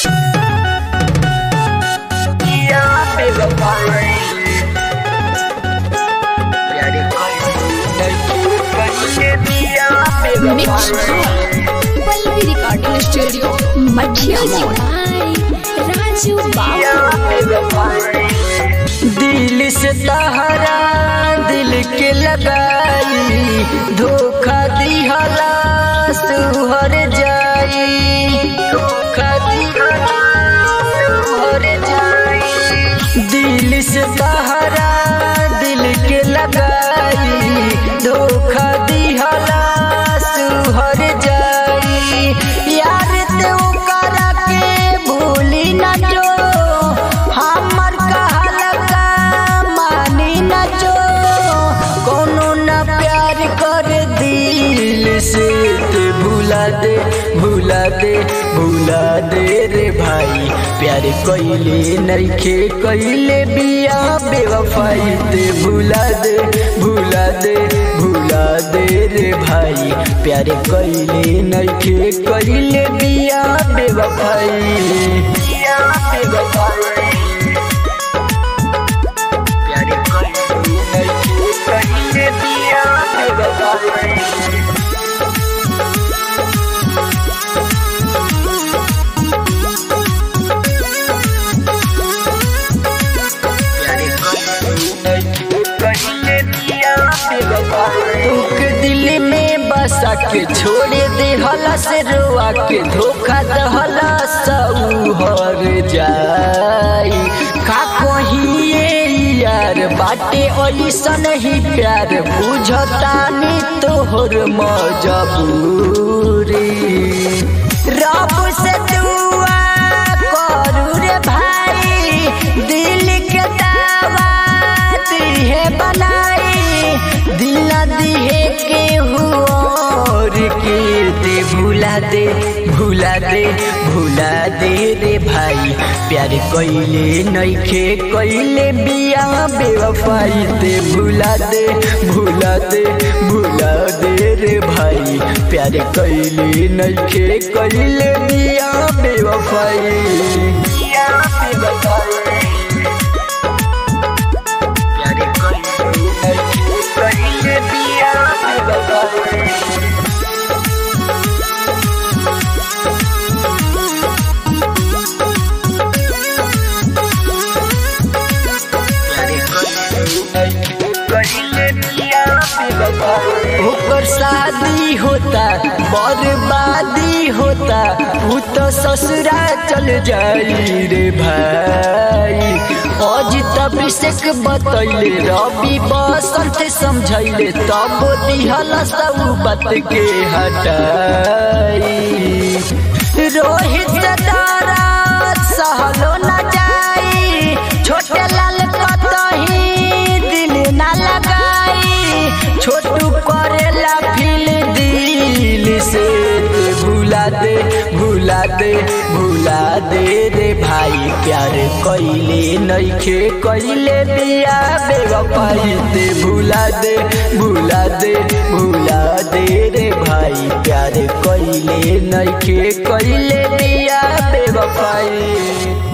Mix Pallavi recording studio मठिया राजू बाबू दिल से तहरा दिल के लगाई धोखा दिहला सुहर जाई धोखा दिहला सुहर जाई दिल से तहरा दिल के लगाई धोखा दिहला सुहर जाई यार ते ओकरा के भूली न जो हमर कहल का मानी न जो कोनो न प्यार कर दिल से ते भूला दे भूला दे भूला दे रे भाई प्यार कइले नइखे कइले बिया बेवफाई ते भूला दे भूला दे भूला दे रे भाई प्यार कइले नइखे कइले बिया बेवफाई बिया बेवफाई प्यार कइले नइखे कइले बिया बेवफाई तुक दिल में बसा के छोड़ दे हला से रोआ के धोखा दहला सऊहर जाई का कहिए यार बाटे ऐसन ही प्यार बुझतानी तोहर मजबूरी रब से दुआ करू रे भाई दिल के दावा दिहे बनाई दिल न दिहे के और के दे भूला दे भूला दे भूला दे रे भाई प्यार कइले नइखे कइले बिया बेवफाई दे भूला दे भूला दे भूला दे रे भाई प्यार कइले नइखे कइले बिया बेवफाई बिया बेवफाई प्यार कइले नइखे कइले बिया बेवफाई ओकर शादी होता बर्बादी होता उ तो ससुरा चल जाई रे भाई आज तब से बतैले रवि बसंत समझैले तब दिहला सब बात के हटाई रोहित दारा सहलो न जाई छोटे लाल कतही दिल न लगाई छोटू करेला फिल दिल से ते भूला दे भूला दे भूला दे रे भाई प्यार कइले नइखे कइले बिया बेवफाई ते भूला दे भूला दे भूला दे रे भाई प्यार कइले नइखे कइले बिया बेवफाई